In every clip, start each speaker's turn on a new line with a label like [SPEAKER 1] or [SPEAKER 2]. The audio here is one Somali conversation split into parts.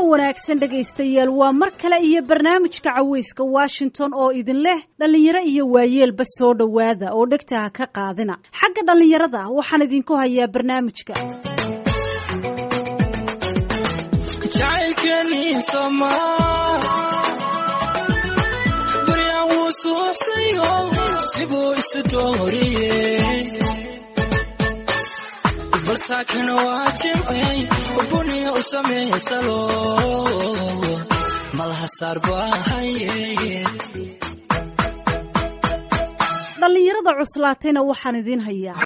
[SPEAKER 1] wanaagsan dhegaystayaal waa mar kale iyo barnaamijka caweyska washington oo idin leh dhallinyaro iyo waayeelba soo dhowaada oo dhegtaha ka qaadina xagga dhallinyarada waxaan idinku hayaa barnaamijka
[SPEAKER 2] balsaakana waa jimcay ubuniya u samaysalo malaha saar baahaye
[SPEAKER 1] dhallinyarada cuslaatayna waxaan idiin hayaa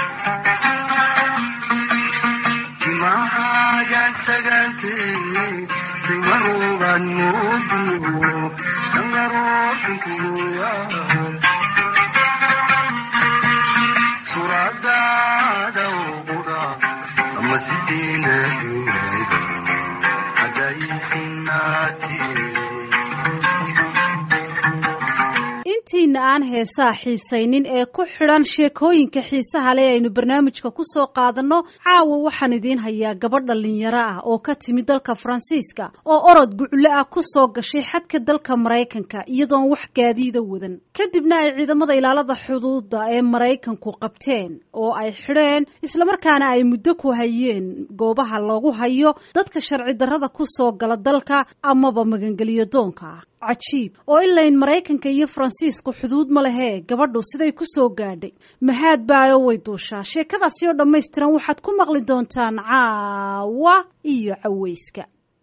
[SPEAKER 1] intiina aan heesaa xiisaynin ee ku xidhan sheekooyinka xiisaha leh aynu barnaamijka ku soo qaadanno caawa waxaan idiin hayaa gabadh dhallinyaro ah oo ka timid dalka faransiiska oo orod gucle ah ku soo gashay xadka dalka maraykanka iyadoon wax gaadiida wadan kadibna ay ciidamada ilaalada xuduuda ee maraykanku qabteen oo ay xidheen islamarkaana ay muddo ku hayeen goobaha lagu hayo dadka sharci darrada ku soo gala dalka amaba magangeliyo doonka ah cajiib oo ilayn maraykanka iyo faransiisku xuduud ma lehee gabadhu siday ku soo gaadhay mahaad baayo way duushaa sheekadaasi oo dhammaystiran waxaad ku maqli doontaan caawa iyo caweyska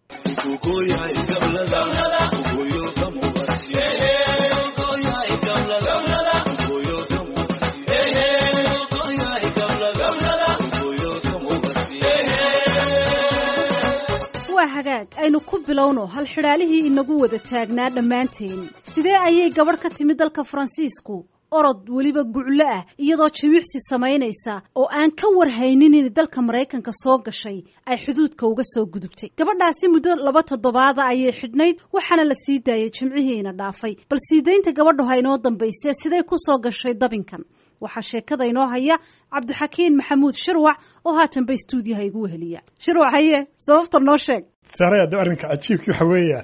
[SPEAKER 1] waa hagaag aynu ku bilowno hal xidhaalihii inagu wada taagnaa dhammaanteen sidee ayay gabadh ka timid dalka faransiisku orod weliba guclo ah iyadoo jimicsi samaynaysa oo aan ka warhaynin in dalka maraykanka soo gashay ay xuduudka uga soo gudubtay gabadhaasi muddo laba toddobaada ayay xidhnayd waxaana la sii daayay jimcihiina dhaafay bal siidaynta gabadhu ha inoo dambaysee siday ku soo gashay dabinkan waxaa sheekada inoo haya cabdixakiin maxamuud shirwac oo haatanba stuudiyaha igu weheliya shirwac haye sababta noo sheeg
[SPEAKER 3] saarayade arrinka cajiibkii waxa weeya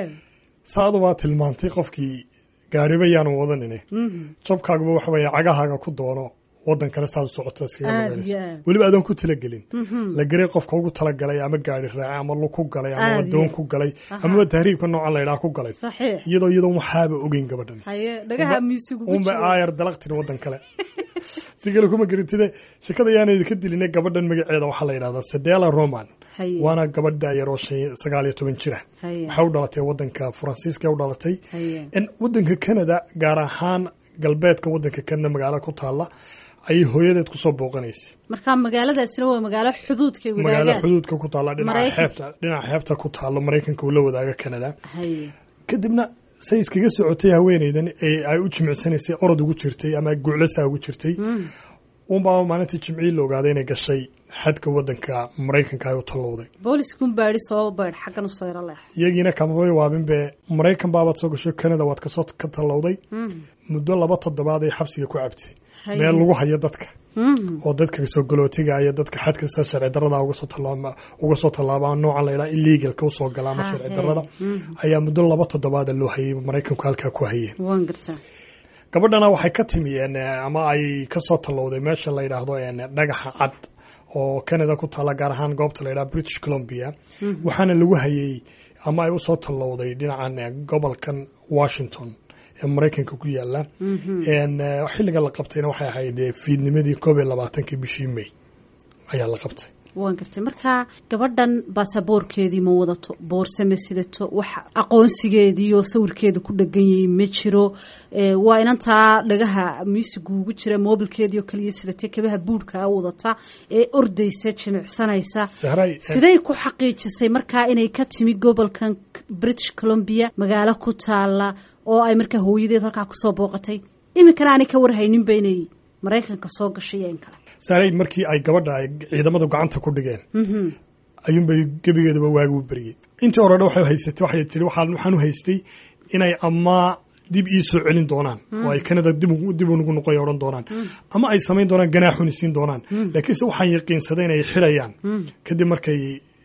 [SPEAKER 3] saadu waa tilmaantay qofkii gaariba yaanu wadanine jabkaaguba waxa weeye cagahaaga ku doono wadan kale saad u socota weliba adoon ku talagelin la geray qofka ugu talagalay ama gaari raace ama lug ku galay ama wadoon ku galay amaba tahriibka noocan laydhaha ku galay iyadoo iyadoon waxaaba ogeyn gabadhan unba aayar dalaqtin wadan kale si kale kuma geritide shekada ayaana idinka diline gabadhan magaceeda waxaa la yidhahdaa sedela roman waana gabadh daayar oo sagaal iyo toban jira waxay u dhalatay wadanka faransiiska u dhalatay wadanka canada gaar ahaan galbeedka wadanka canada magaalo ku taala ayay hooyadeed kusoo booqanaysay
[SPEAKER 1] marka magaaladaasina waa magaalo xuduudka
[SPEAKER 3] magaalo xuduudka ku taalla dhinaca xeebta dhinaca xeebta ku taalo maraykanka uu la wadaaga canada kadibna say iskaga socotay haweeneydan ee ay u jimicsanaysay orod ugu jirtay ama guclasaa ugu jirtay unbaa maalintii jimcii la ogaaday inay gashay xadka wadanka maraykanka ay u tallowday
[SPEAKER 1] booliskuun baadhi soo baydh xaggan usoo yaro leex
[SPEAKER 3] iyagiina kamabay waabinbe maraykan baabaad soo gashay canada waad kasoo ka tallowday muddo laba toddobaad ay xabsiga ku cabtay meel lagu hayo dadka oo dadka soo galootiga iyo dadka xadka sida sharci darada uga soo tallaaba noocan laydhaha illegalka usoo gala ama sharci darada ayaa muddo laba toddobaada loo hayay maraykanku halkaa ku hayeen gabadhana waxay ka timi ama ay kasoo tallowday meesha la yidhaahdo dhagaxa cad oo canada ku taalla gaar ahaan goobta la yidhaha british columbia waxaana lagu hayay ama ay usoo tallowday dhinacan gobolkan washington ee maraykanka ku yaala xilliga la qabtayna waxay ahayd fiidnimadii koob iyo labaatankii bishii may ayaa la qabtay
[SPEAKER 1] waan gartay marka gabadhan baasaboorkeedii ma wadato boorse ma sidato wax aqoonsigeediioo sawirkeeda ku dhegan yahay ma jiro waa inantaa dhagaha muusigu ugu jira moobilkeedii oo kaliya sidatay kabaha buudhkaa wadata ee ordaysa jimicsanaysa siday ku xaqiijisay markaa inay ka timi gobolkan british columbia magaalo ku taala oo ay markaa hooyadeed halkaa kusoo booqatay iminkana aanay ka warhayninba inay maraykanka soo gashay iyo in kale
[SPEAKER 3] saaray markii ay gabadha ay ciidamadu gacanta ku dhigeen ayuunbay gebigeedaba waagi u beriyey intii horena waxay haysatay waxay tihi waxaan u haystay inay ama dib ii soo celin doonaan oo ay canada dib unugu noqoy odhan doonaan ama ay samayn doonaan ganaaxuni siin doonaan laakiinse waxaan yaqiinsaday inay xidhayaan kadib markay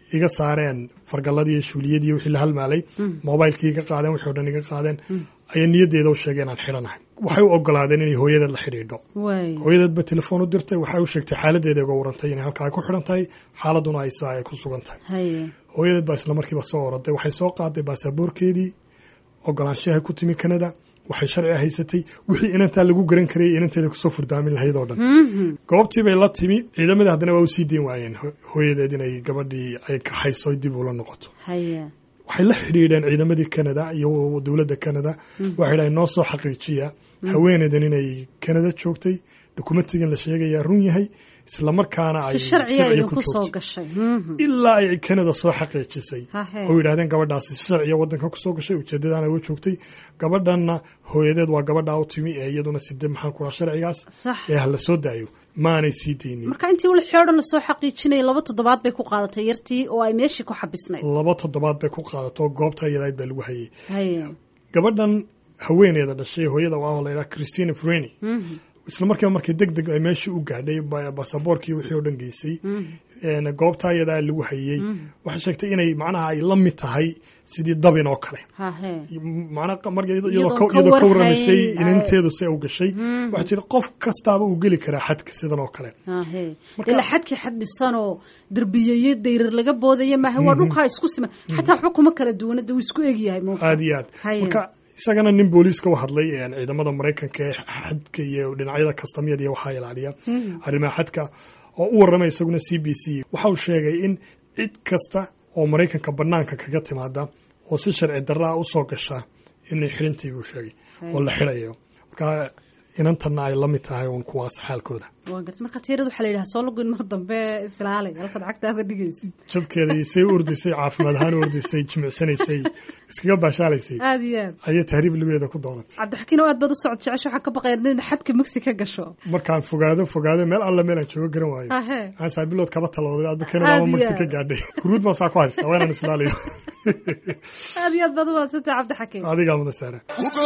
[SPEAKER 3] iga saareen fargalladii iyo shuuliyadii iyo wixii la halmaalay mobilekii iga qaadeen wixii o dhan iga qaadeen ayay niyaddeeda u sheegeen inaan xidhanahay waxay u ogolaadeen inay hooyadeed la xidhiidho hooyadeedba telefoon u dirtay waxay u sheegtay xaaladeeda uga warantay inay halkaa ay ku xidhan tahay xaaladuna ay saa ay ku sugan tahay hooyadeed baa isla markiiba soo oraday waxay soo qaaday baasaboorkeedii ogolaanshaha ku timi canada waxay sharci haysatay wixii inantaa lagu garan karayay inanteeda kusoo furdaamin lahayd oo dhan goobtii bay la timi ciidamadii haddana waa usii deyn waayeen hooyadeed inay gabadhii ay kaxayso dib ula noqoto waxay la xidhiidheen ciidamadii canada iyo dowladda canada waxay dhahay noo soo xaqiijiya haweeneydan inay canada joogtay dokumentigan la sheegayaa run yahay isla markaana ay sharciga ku joogtay ilaa ay canada soo xaqiijisay oo yidhahdeen gabadhaasi sharciya wadanka kusoo gashay ujeedadaana uga joogtay gabadhanna hooyadeed waa gabadhaa u timi ee iyaduna side maxaan ku dhaha sharcigaas ee hala soo daayo maanay sii deynin
[SPEAKER 1] marka intii wixii o dhan lasoo xaqiijinayay laba toddobaad bay ku qaadatay yartii oo ay meeshii ku xabisnayd
[SPEAKER 3] laba toddobaad bay ku qaadato goobta iyadayd baa lagu hayay gabadhan haweeneeda dhashay hooyada waa la yidhaha christina freni isla markiiba markii deg deg ay meeshii u gaadhay basaboorkii wixii oo dhan geysay goobtaa iyadaa lagu hayey waxay sheegtay inay macnaha ay la mid tahay sidii dabin oo kale iyadoo ka warramaysay inanteedu si u gashay waxay tiri qof kastaaba uu geli karaa xadka sidan oo kale
[SPEAKER 1] ila xadkii xad dhisanoo derbiyeyo dayrar laga boodaya maaha waa dhulkaa isku siman xataa xukuma kala duwanada wuu isku egyahay
[SPEAKER 3] aad iyo aad marka isagana nin booliiska u hadlay ciidamada maraykanka ee xadka iyo dhinacyada kastamyada iyo waxaa ilaaliya arrimaha xadka oo u warramay isaguna c b c waxa uu sheegay in cid kasta oo maraykanka banaanka kaga timaada oo si sharci darraa usoo gasha inay xidhintii buu sheegay oo la xidhayo marka inantanna ay la mid tahay un kuwaas xaalkooda
[SPEAKER 1] waa garta marka tiirada waxaa la yidhaha soo lagoyn mar dambe islaalay halkaad cagtaada dhigaysid
[SPEAKER 3] jabkeeda say u ordaysay caafimaad ahaan u ordaysay jimicsanaysay iskaga baashaalaysay
[SPEAKER 1] aad iyo aad
[SPEAKER 3] ayay tahriib lugeeda ku doonatay
[SPEAKER 1] cabdixakiin oo aad baad u socod jecesha waxaa ka baqaya inaad xadka mugsi ka gasho
[SPEAKER 3] markaan fogaado fogaado meel alla meel aan joogo garan waayo aan saabilood kaba talooday aadba canada ama mugsi ka gaadhay guruud baa saa ku haysta waa inaan islaaliyo
[SPEAKER 1] aad iyo aad baad u maadsantay cabdixakiin
[SPEAKER 3] adigaa mudasaara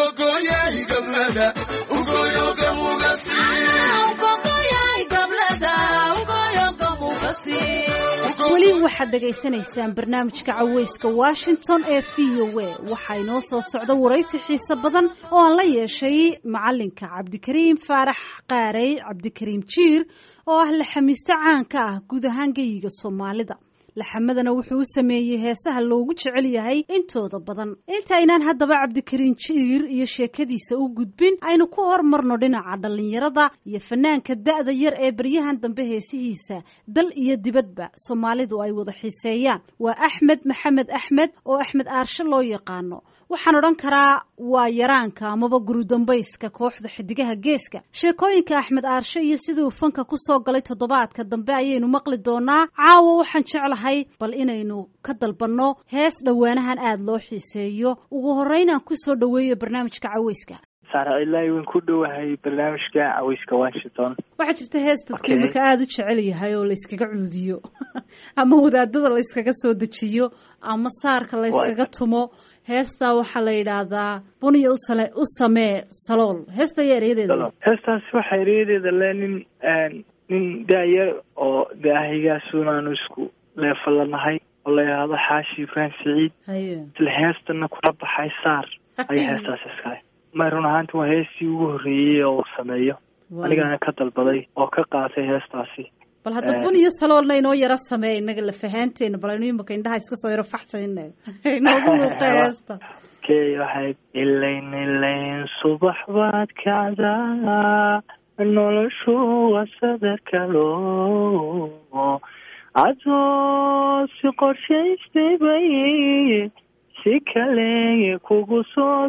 [SPEAKER 1] weli waxaad dhegaysanaysaan barnaamijka caweyska washington ee v o a waxaa inoo soo socda waraysi xiise badan oo aan la yeeshay macalinka cabdikariim faarax qaarey cabdikariim jiir oo ah laxamiiste caanka ah guud ahaan geyiga soomaalida laxamadana wuxuu u sameeyey heesaha loogu jecel yahay intooda badan intaynaan haddaba cabdikariin jiir iyo sheekadiisa u gudbin aynu ku hormarno dhinaca dhallinyarada iyo fanaanka da'da yar ee baryahan dambe heesihiisa dal iyo dibadba soomaalidu ay wada xiiseeyaan waa axmed maxamed axmed oo axmed aarshe loo yaqaano waxaan odhan karaa waa yaraanka amaba gurudambayska kooxda xidigaha geeska sheekooyinka axmed aarshe iyo siduu fanka kusoo galay toddobaadka dambe ayaynu maqli doonaa caawa waxaan jeclahay bal inaynu ka dalbanno hees dhowaanahan aada loo xiiseeyo ugu horreyn aan kusoo dhoweeyo barnaamijka caweyska
[SPEAKER 4] saara ilaahi waan ku dhowahay barnaamijka caweyska washington
[SPEAKER 1] waxaa jirta hees dadka iminka aada u jecel yahay oo layskaga cuudiyo ama wadaadada layskaga soo dejiyo ama saarka layskaga tumo heestaa waxaa la yidhaahdaa buniya usale u samee salool heesta ayaa ereyadeeda
[SPEAKER 4] heestaasi waxaa ereyadeeda le nin nin daayar oo daahigaasuun aanu isku leefalanahay oo la yidhaahdo xaashi ibraahim siciid isla heestana kula baxay saar ayaa heestaasi iskale may run ahaanti waa heestii ugu horreeyey oo uu sameeyo anigaana ka dalbaday oo ka qaatay heestaasi
[SPEAKER 1] bal hadda bun iyo saloolna inoo yaro sameey inaga lafahaanteena bal aynu imaka indhaha iska soo yaro faxsayna inoogu muuqa heesta
[SPEAKER 4] key waxayd ilayn ilayn subax baad kacdaa noloshu waa sadar kalo adoo si qorshaystay bay si kale kugu soo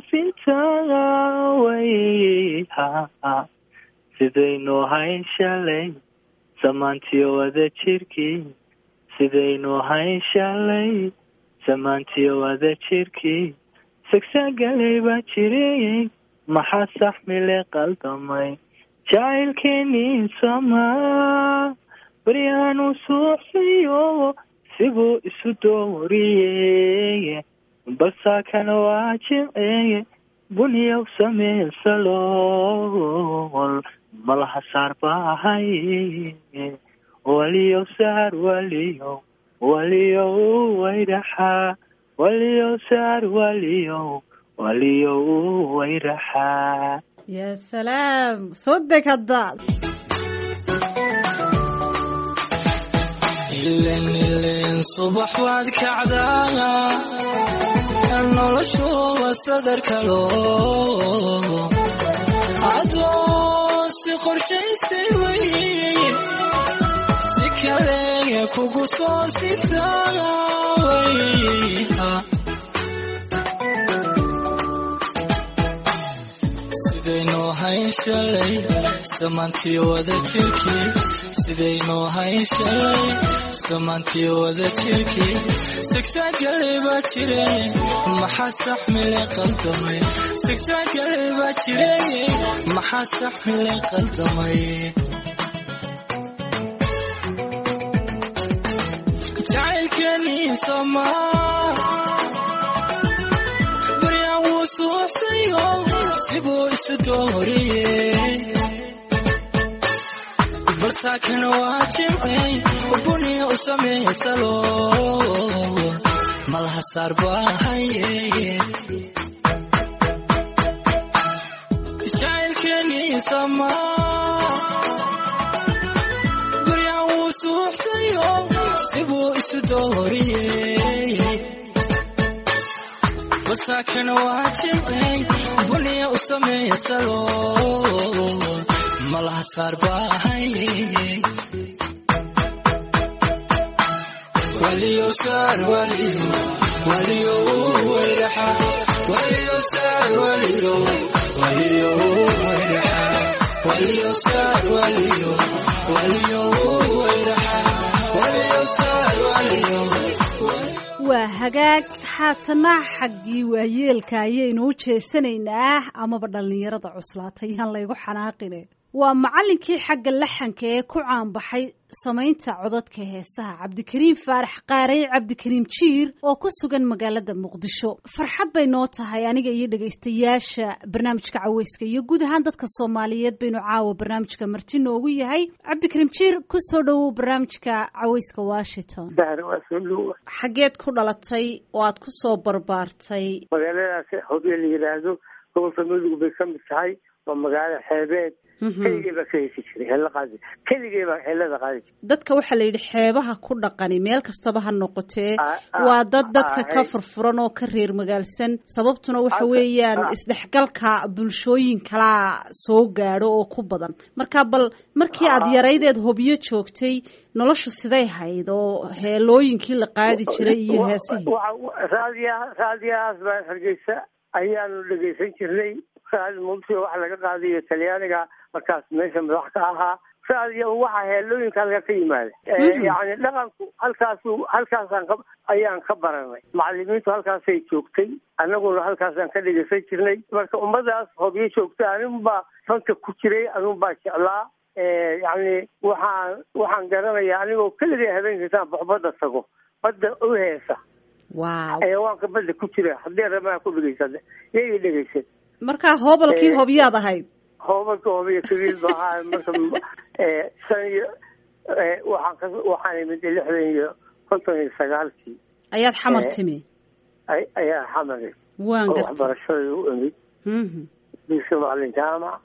[SPEAKER 4] sintaway sidaynu hayn shalay samaantiyo wada jirkii sidaynu hayn shalay samaantiyo wada jirkii sagsagalay baa jirayey maxaa saxmile qaldamay jacaylkeenii samaa baryaanu suuxsayo sibuu isu dooriyey balsaakana waa jimceeye buniyow samee salool malaha saar baahay waliyow saar waliyow waliyow wayraxaa waliyow saar waliyow waliyow wayraxaa
[SPEAKER 1] ya salaam soo deg hadda
[SPEAKER 2] ilen ilen subax waad kacdaa noloshuba sadarkalo adoo si qorshaysay wey si kale kugu soo sibtaaway sidaynoo hayn shalay samaantii wada jirkii sidaynoo hayn shalay samaantii wada jirkii sigsaagale baa jire maxaa saxmile qaldamay sigsaagale baa jire maxaa saxmile qaldamay jacaylkanii somaa baryaan wuu suuxsayo sibuu isu dooriyey balsaakana waa jimcey ubuniya u samaysalo malaha saar baa haye jacaylkanii somaa baryaan wuu suuxsayo sibuu isu dooriyey balsaakana waa jimcey buniya u samaysalo malaha saar baa haye waliyo saar waliyo waliyo wayraxa waliyo saar waliyo waliyo wayraxa waliyo saar waliyo waliyo wayraxa waliyo saar waliyo
[SPEAKER 1] waa hagaag haatana xaggii waayeelka ayaynu u jeesanaynaa amaba dhallinyarada cuslaatay yaan laygu xanaaqine waa macallinkii xagga laxanka ee ku caanbaxay samaynta codadka heesaha cabdikariim faarax qaarey cabdikariim jiir oo ku sugan magaalada muqdisho farxad bay noo tahay aniga iyo dhegaystayaasha barnaamijka caweyska iyo guud ahaan dadka soomaaliyeed baynu caawa barnaamijka marti noogu yahay cabdikariim jiir kusoo dhowow barnaamijka caweyska washington xaggeed ku dhalatay oo aad ku soo barbaartay
[SPEAKER 5] magaaladaas hobyo la yidhaahdo gobolka mudug bay ka mid tahay waa magaalo xeebeed keligay baa ka hesi jiray hela qaadi keligay baa helada qaadi jiray
[SPEAKER 1] dadka waxaa la yidhi xeebaha ku dhaqani meel kastaba ha noqotee waa dad dadka ka furfuran oo ka reer magaalsan sababtuna waxa weeyaan isdhexgalka bulshooyin kalaa soo gaadho oo ku badan marka bal markii aad yaraydeed hobyo joogtay noloshu siday hayd oo heelooyinkii la qaadi jiray iyo heesihii
[SPEAKER 5] raadiya raadiyahaas baa hargeysa ayaanu dhegaysan jirnay raadi muqdisho waxa laga qaadayo talyaaniga markaas meesha madax ka ahaa raadiya waxa heelooyinka halka ka yimaada yani dhaqanku halkaasu halkaasaan ka ayaan ka baranay macalimiintu halkaasay joogtay annaguna halkaasaan ka dhegaysan jirnay marka ummadaas hobyo joogta aninbaa fanka ku jiray aninbaa jeclaa yani waxaan waxaan garanayaa anigoo keligay habeenkiisaan baxbadda tago badda u heesa
[SPEAKER 1] wow
[SPEAKER 5] xayawaanka badda ku jira haddii ramaa ku dhegeysan yagii dhegeysan
[SPEAKER 1] markaa hoobalkii hobyaad ahayd
[SPEAKER 5] hoobalka hobiya kabiil ba ahaa marka san iyo waxaan ka waxaan imid lixdan iyo konton iyo sagaalkii
[SPEAKER 1] ayaad xamar timi
[SPEAKER 5] ayaa xamar
[SPEAKER 1] waan gartay
[SPEAKER 5] waxbarashada u imid dugsi macalin jaamac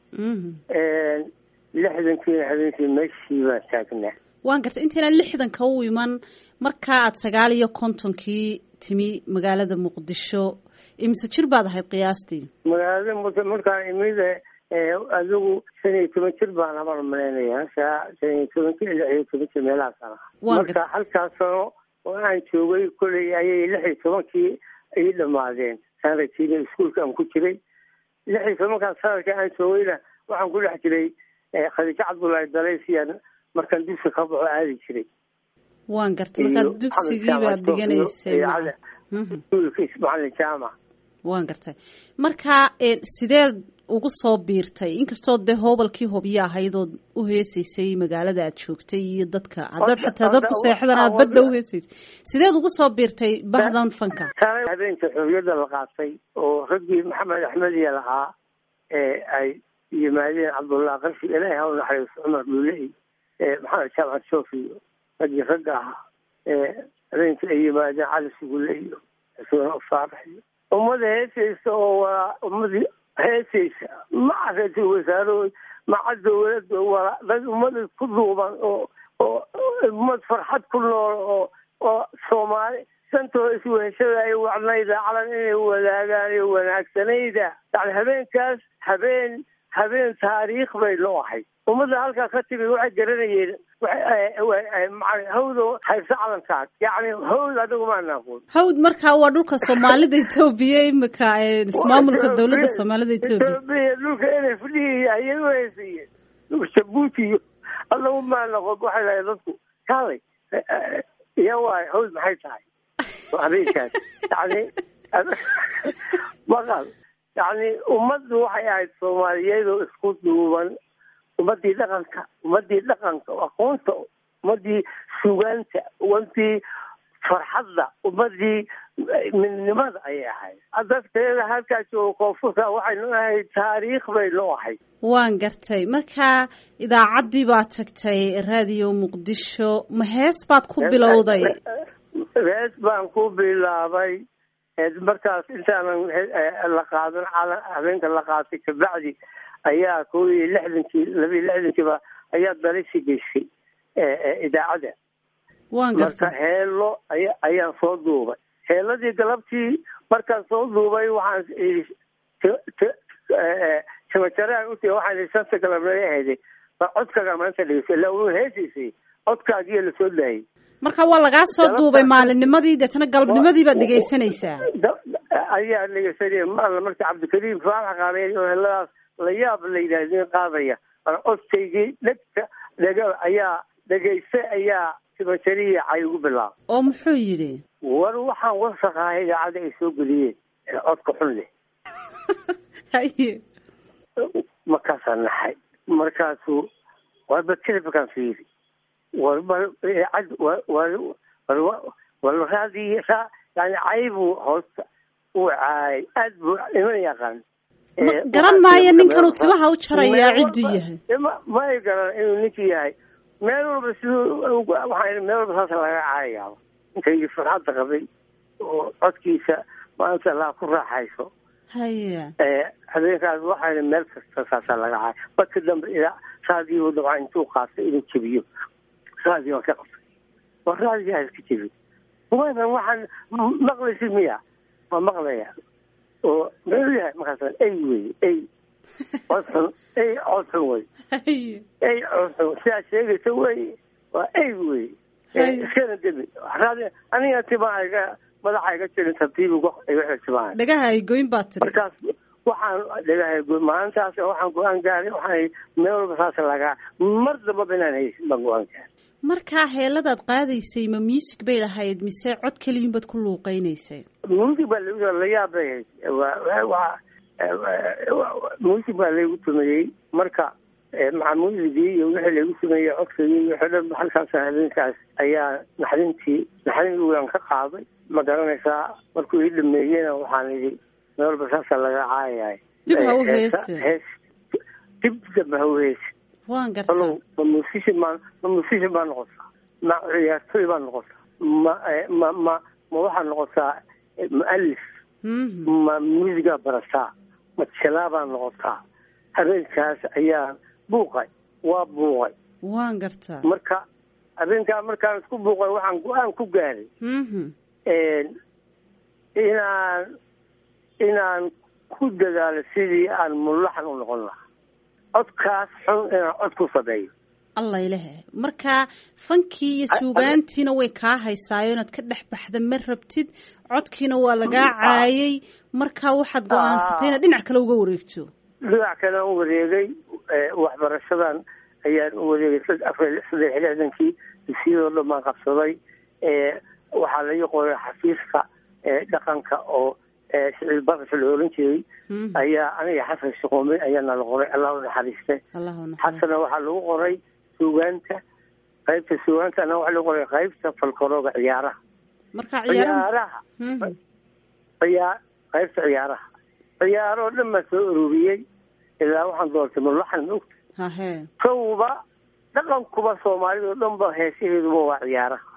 [SPEAKER 5] lixdankiina habeenkii meeshii baan taagnaa
[SPEAKER 1] waan gartay intaynaan lixdanka u iman markaa aad sagaal iyo kontonkii timi magaalada muqdisho imise jir baad ahayd qiyaastii
[SPEAKER 5] magaalada muqdisho markaan imid adigu shan iyo toban jir baan amaan malaynayaa shan iyo tobanki lix iyo toban jir meelahaasaan ahaa marka halkaas sano oo aan joogay koley ayay lix iyo tobankii ii dhamaadeen saan rajiinay iskuolka aan ku jiray lix iyo tobankaas sanadka aan joogayna waxaan ku dhex jiray khadiijo cabdullaahi dalaysiyaan markaan dugsi ka baxo aadi jiray
[SPEAKER 1] waan gartay markaad dugsigii baad dhiganaysay
[SPEAKER 5] macalin jaamac
[SPEAKER 1] waan gartay marka sideed ugu soo biirtay inkastoo dee hoobalkii hobyo ahayd ood u heesaysay magaalada aad joogtay iyo dadka haddaad xataa dadku seexdan aad badda u heesaysay sideed ugu soo biirtay bahdan fanka
[SPEAKER 5] habeenka xorriyadda la qaatay oo raggii maxamed axmediya lahaa ee ay yimaadeen cabdullah qarshi ilaahi ha u naxariiso cumar dhuuley maxamed jaamac sofi raggii ragga ahaa habeenkii ay yimaadeen cali sugule iyo xuseen faarax iyo ummada heesaysa oo waa ummadii heesaysa maca ra-iisul wasaarahood maca dowladda waa dad ummada ku duuban oo oo ummad farxad ku nool oo oo soomaali santoo isweheshada ay wacnayda calan inay wadaagaan iyo wanaagsanayda yani habeenkaas habeen habeen taariikh bay noo ahayd ummadda halkaa ka timi waxay garanayeen hawdo hayse calankaas yani hawd adigu maana aqoon
[SPEAKER 1] hawd markaa waa dhulka soomaalida etoobiya imika ismaamulka dowladda soomaalida etoobiya
[SPEAKER 5] dhulka n f d ayay u heysayeen dhulka jabuuti iyo adagu maana aqoon waxay lahay dadku kaalay iya waay hawd maxay tahay habeenkaas yani maqal yani ummaddu waxay ahayd soomaaliyeed oo isku duuban ummadii dhaqanka ummadii dhaqanka aqoonta ummadii sugaanta ummadii farxadda ummadii midnimada ayay ahayd dadkeeda halkaa jooga koonfurta waxaynu ahayd taariikh baynu ahayd
[SPEAKER 1] waan gartay marka idaacaddii baad tagtay raadiyo muqdisho ma hees baad ku bilowday
[SPEAKER 5] hees baan ku bilaabay markaas intaanan la qaadan calan habeenka la qaatay kabacdi ayaa kow iyo lixdankii laba iyo lixdankiiba ayaa dalisi geysay idaacadda
[SPEAKER 1] waan
[SPEAKER 5] marka
[SPEAKER 1] gartay
[SPEAKER 5] heelo aya ayaan soo duubay heeladii galabtii markaan soo duubay waxaan idhi timajaraan uti waxaan idhi shanta galabnay ahayday baa codkaaga maanta dhegeysa ilaa uu heesiisay codkaagiyo lasoo daayay
[SPEAKER 1] marka waa lagaa soo duubay maalinnimadii deetana galabnimadii baad dhegaysanaysaa
[SPEAKER 5] ayaa dhegeysanaya maala marka cabdikariim faalax qaareen oo heladaas la yaab la yidhahdeen qaadaya codkaygii dhegta dhega ayaa dhegaysta ayaa timajariya cay ugu bilaabay
[SPEAKER 1] oo muxuu yidhi
[SPEAKER 5] war waxaan wasaqaha idaacadda ay soo geliyeen ee codka xun leh
[SPEAKER 1] haye
[SPEAKER 5] markaasaan naxay markaasuu warba telefonkaan fiiri warba idaacad war war raadii ra yani caybuu hoosta uu caayay aad buu iman yaqaan
[SPEAKER 1] Ma- garan maayo ninkanuu timaha u jarayaa cidduu yahay
[SPEAKER 5] ma ma ay garan inuu ninkii yahay meel walba siduu waxaa meel walba saasa laga caayayaaba ninkaygii farxadda qabay oo codkiisa maanta laa ku raaxayso
[SPEAKER 1] haye
[SPEAKER 5] habeenkaas waxaa meel kasta saasaa laga caaya marka dambe ilaa raadiyo dabca intuu qaatay inuu jebiyo raadiyo waan ka qabtay waa raadiyaa iska jebi waadan waxaan maqlaysi miya waa maqlaya oo muxuu yahay markaas ey wey ey codxun ey codxun wey
[SPEAKER 1] haye
[SPEAKER 5] ey codxun sidaa sheegaysa wey waa ey wey
[SPEAKER 1] Hay.
[SPEAKER 5] iskana debi raadi aniga timaa iga madaxa iga jirin tartiib iga iga xirtimaa
[SPEAKER 1] dhagaha ay goyn baa tiri
[SPEAKER 5] markaas waxaan dhagahay maalintaas waxaan go-aan gaaray waxaan meel walba saas lagaa mar dambaba inaan haysin baan go-aan gaaray
[SPEAKER 1] markaa heeladaad qaadaysay ma music bay lahayd mise cod keliyun baad ku luuqeynaysay
[SPEAKER 5] music baa lagu la yaab bay ahayd waa waa music baa laygu tumeeyey marka maca musigii iyo wixii laygu tumeeyey codkagii iyo wixii dhan halkaas habeenkaas ayaa naxdintii naxdin waan ka qaaday ma garanaysaa markuu ii dhameeyena waxaan idhi meel walba saasa laga caayahay
[SPEAKER 1] Dib ha u
[SPEAKER 5] Heesa-
[SPEAKER 1] heese.
[SPEAKER 5] hees dib dambe ha u heese
[SPEAKER 1] waan gartaa
[SPEAKER 5] alow ma musician baa ma musician baa noqotaa ma ciyaartoy baa noqotaa ma eh, ma ma ma waxaa noqotaa eh, mualif
[SPEAKER 1] Mhm.
[SPEAKER 5] ma muusigaa barataa ma jelaa baa noqotaa habeenkaas ayaa buuqay waa buuqay
[SPEAKER 1] waan gartaa
[SPEAKER 5] marka habeenkaa markaan isku buuqay waxaan go-aan ku gaaray
[SPEAKER 1] Mhm.
[SPEAKER 5] inaan inaan ku dadaalo sidii aan mulaxan u noqon lahaa codkaas xun inaan cod ku sameeyo
[SPEAKER 1] allah ilahe marka fankii iyo suugaantiina way kaa haysaayo inaad ka dhex baxda ma rabtid codkiina waa lagaa caayay marka waxaad go-aansatay inaad dhinac kale uga wareegto
[SPEAKER 5] dhinac kale u wareegay eh, waxbarashadan ayaan u wareegay sad- afar saddex iyo lixdankii dugsiyadoo dhan baan qabsaday Eh, waxaa laga qoray xafiiska eh, dhaqanka oo eh, siciid barasha la oran jiray
[SPEAKER 1] Mhm.
[SPEAKER 5] ayaa aniga xasan shuquume ayaana la qoray allah u naxariiste
[SPEAKER 1] allahu naxariis
[SPEAKER 5] xasana waxaa lagu qoray suugaanta qaybta suugaantana waxaa lagu qoray qaybta falkarooga ciyaaraha
[SPEAKER 1] marka ciyaaraha
[SPEAKER 5] ciyaaraha
[SPEAKER 1] Mhm.
[SPEAKER 5] ciyaa qaybta ciyaaraha ciyaaroo dhan baa soo ururiyey ilaa waxaan doortay mulaxan maogta
[SPEAKER 1] hahe
[SPEAKER 5] kowba dhaqankuba soomaalida oo dhan ba heesaheeduba waa ciyaaraha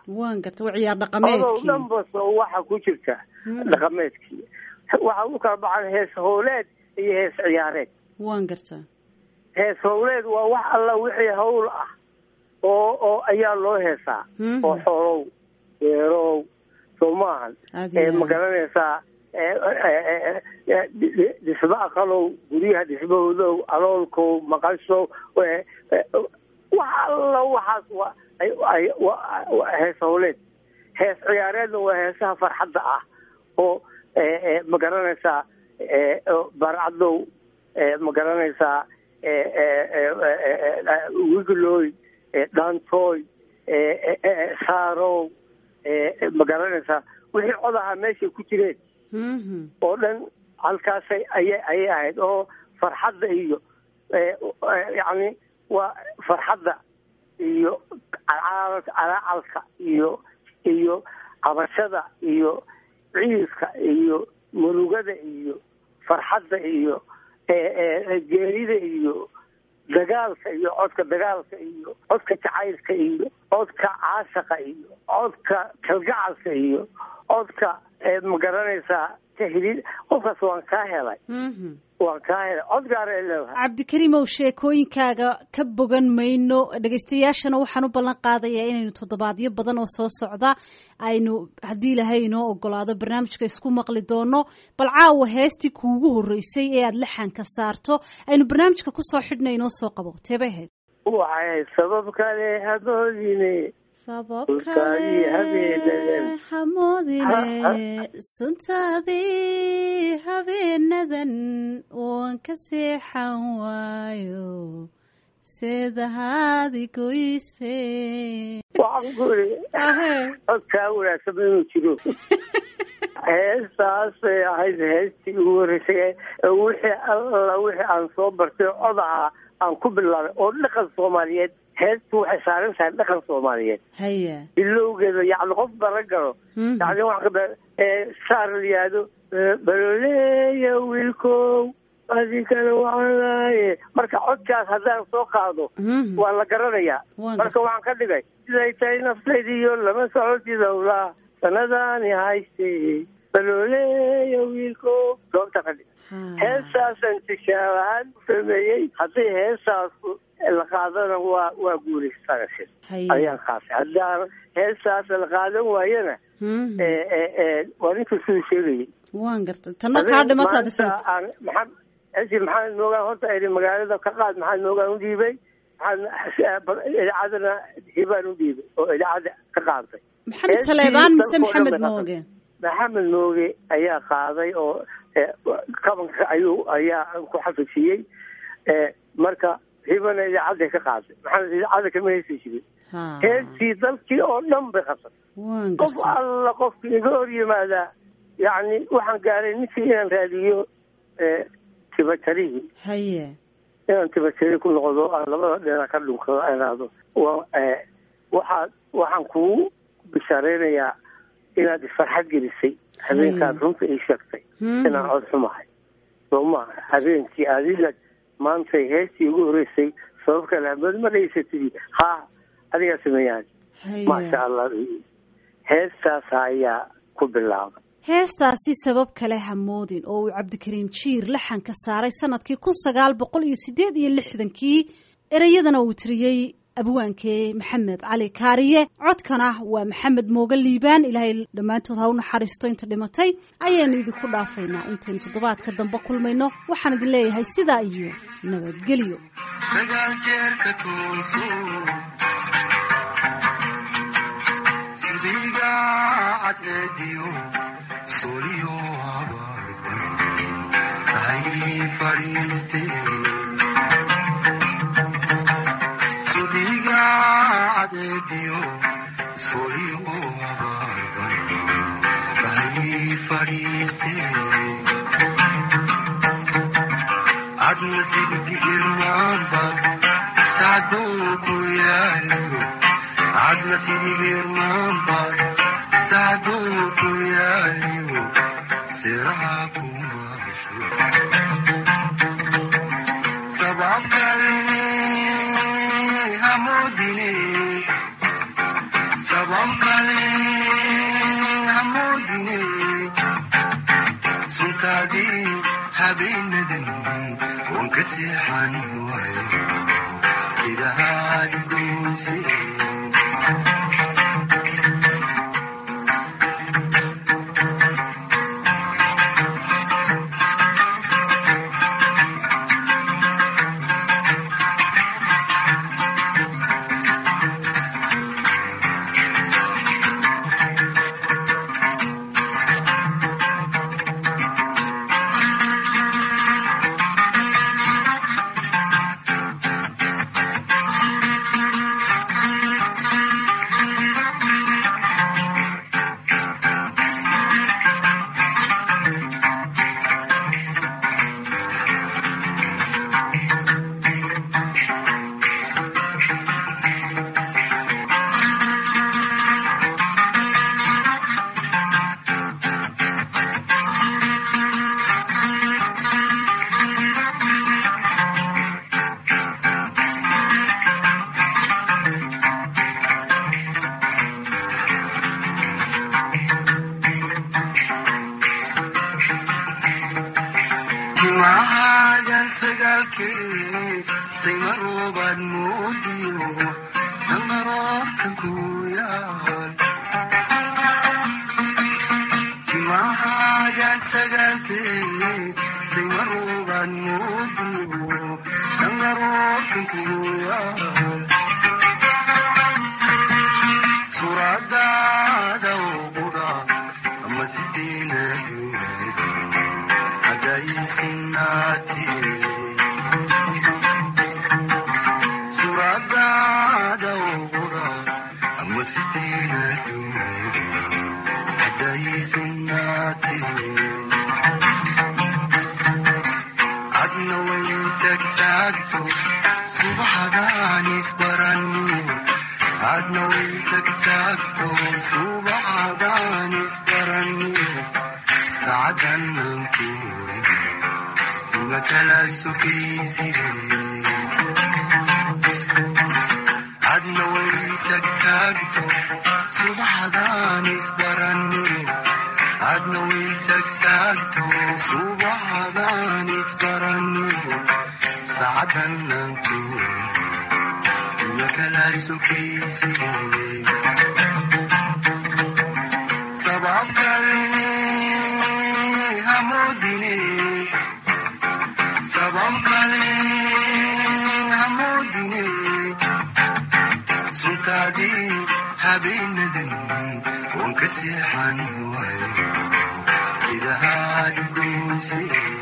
[SPEAKER 1] waan garta waa ciyaar
[SPEAKER 5] odow
[SPEAKER 1] dhaqameedkii
[SPEAKER 5] dhanbas oo waxa ku jirta dhaqameedkii waxa u kala baxan hees howleed iyo hees ciyaareed
[SPEAKER 1] waan garta
[SPEAKER 5] hees howleed waa wax alla wixii hawl ah oo oo ayaa loo heesaa
[SPEAKER 1] Mhm.
[SPEAKER 5] oo xoolow beerow soo maahan
[SPEAKER 1] Aad
[SPEAKER 5] ee
[SPEAKER 1] iyo
[SPEAKER 5] ma
[SPEAKER 1] aad.
[SPEAKER 5] garanaysaa ee, ee, ee, ee, dhi- dhi- dhismo aqalow guryaha dhismahoodow aloolkow maqashow ee, ee, wax alla waxaas waa ay- ay- waa- waa hees howleed hees ciyaareedna waa heesaha farxadda ah oo ee, ee, ma garanaysaa ee, oo barcadow ee, ma garanaysaa ee, ee, ee, ee, ee, wiglooy ee, dhaantooy ee, ee, ee, saarow ee, ee, ma garanaysaa wixii codaha meeshay ku jireen
[SPEAKER 1] Mhm.
[SPEAKER 5] oo dhan halkaasay ayay ayay ahayd oo farxadda iyo ee, ee, yacni waa farxadda iyo calaa- calaacalka iyo iyo cabashada iyo ciiska iyo murugada iyo farxadda iyo ee, ee, geerida iyo dagaalka iyo codka dagaalka iyo codka jacaylka iyo codka caashaqa iyo codka kalgacalka iyo codka ee, ma garanaysaa tahliil qofkaas waan kaa helay
[SPEAKER 1] Mhm.
[SPEAKER 5] waan kaa helay cod gaara ay leedahay
[SPEAKER 1] cabdikariimow sheekooyinkaaga ka bogan mayno dhegaystayaashana waxaan u ballan qaadayaa inaynu toddobaadyo badan oo soo socda aynu haddii ilaahay inoo ogolaado barnaamijka isku maqli doono bal caawa heestii kuugu horreysay ee aada laxanka saarto aynu barnaamijka kusoo xidhna inoo soo qabo teebay ahayd
[SPEAKER 5] waxay sabab kale hadoodine
[SPEAKER 1] sabab
[SPEAKER 5] Suntaadii habeenadan.
[SPEAKER 1] kale hamoodine suntaadii habeenadan waan ka seexan waayo seedahaadi goyse
[SPEAKER 5] waxaan ku iri
[SPEAKER 1] ahe
[SPEAKER 5] codkaa wanaagsan inuu jiro heestaasay ahayd heestii ugu horreysay ee wixii alla wixii aan soo bartay codaha aan ku bilaabay oo dhaqan soomaaliyeed heestu waxay saaran tahay dhaqan soomaaliyeed
[SPEAKER 1] haya
[SPEAKER 5] bilowgeeda yacni qof bara galo
[SPEAKER 1] Mhm.
[SPEAKER 5] yacni waxa kada ee saar la yihahdo ee, baloleeya wiilkow adinkana wacanaaye marka codkaas haddaan soo qaado
[SPEAKER 1] Mhm.
[SPEAKER 5] waa la garanayaa
[SPEAKER 1] Waan
[SPEAKER 5] marka
[SPEAKER 1] gartay.
[SPEAKER 5] waxaan ka dhigay siday tahay naftaydiyo lama socotid howlaa sanadaani haystay balooleeya wiilko goobta ka dhig
[SPEAKER 1] Ha.
[SPEAKER 5] heestaasaan tijaab ahaan u sameeyey haddii heestaas la qaadana waa waa guulaysanaysa
[SPEAKER 1] Haya.
[SPEAKER 5] ayaan qaatay haddaan heestaas la qaadan waayana
[SPEAKER 1] Mhm.
[SPEAKER 5] ee, ee, ee, waa ninka siduu sheegayay
[SPEAKER 1] waan gartay tanna kaa dhimataad
[SPEAKER 5] Maanta aan maxamed esi maxamed moogaan horta iri magaalada ka qaad maxamed moogaan u dhiibay maxamed idaacadana hibaan u dhiibay oo idaacada ka qaaday
[SPEAKER 1] maxamed
[SPEAKER 5] heestii
[SPEAKER 1] saleebaan mise
[SPEAKER 5] dalkoo dhan
[SPEAKER 1] maxamed
[SPEAKER 5] bay
[SPEAKER 1] mooge
[SPEAKER 5] maxamed mooge ayaa qaaday oo ee, kabanka ayuu ayaa ku xafijiyey ee, marka hibana idaacaday ka qaaday maxamed idaacada kama heesi jirin
[SPEAKER 1] ha
[SPEAKER 5] heestii dalkii oo dhan bay qabsatay
[SPEAKER 1] waan
[SPEAKER 5] qof
[SPEAKER 1] gartay
[SPEAKER 5] alla qofkii iga hor yimaadaa yacni waxaan gaaray ninkii inaan raadiyo ee, tibatarihii
[SPEAKER 1] haye
[SPEAKER 5] inaan tibatari ku noqdo aan labada dhinac ka dhunkado aan ihahdo wa- ee, waxaad waxaan kugu bishaareynayaa inaad farxad gelisay habeenkaad runta ii sheegtay
[SPEAKER 1] Mhm.
[SPEAKER 5] inaan cod xumahay soo maha habeenkii adiga maantay heestii ugu horreysay sabab kale hamood ma dhaysatidi ha adigaa sameeyaan
[SPEAKER 1] Haya.
[SPEAKER 5] maasha allah heestaas ayaa ku bilaabay
[SPEAKER 1] heestaasi sabab kale hamoodin oo uu cabdikariim jiir laxanka saaray sanadkii kun sagaal boqol iyo sideed iyo lixdankii ereyadana uu tiriyey abwaankee maxamed cali kaariye codkana waa maxamed mooge liibaan ilaahay dhammaantood ha u naxariisto inta dhimatay ayaanu idinku dhaafaynaa intaynu toddobaadka dambe kulmayno waxaan idin leeyahay sidaa iyo nabadgelyo
[SPEAKER 2] sagaal jeerka tooso sidiga cadceediyo soliyo habarban sahay fadhiiste sidiga cadceediyo soliyo habarban sahay fadhiiste adna sigdi irmaanba saaduu ku yaaliyo adna sidi irmaanba saaduu ku yaaliyo siraha kumaasho sabab kale hamoodine sabab kale
[SPEAKER 6] habeenadan waan ka seexan waayo sidahaad goose timahaagan sagaalkee saymaroobad moodiyo samaroodka ku yaal timahaagan sagaalkee saymaroobad moodiyo samaroodka ku yaal suradaada uqudha ama sideena suradaada uqudha ama sideena hadaysunaati adna waysagtaagto subaxadaan isbarani adna waysagtaagto subaxadaan isbarani saacadan mankuwe makala sukaysiye adna waysagtaagto subaxadaan isbarani adna waysagtaagto subaxadaan isbarani saacadan mankuwe makala sukaysiye sabab kale hamudine sabab kale hamudine suntaadii habeenadan waan ka seexan waayo sidahaad goose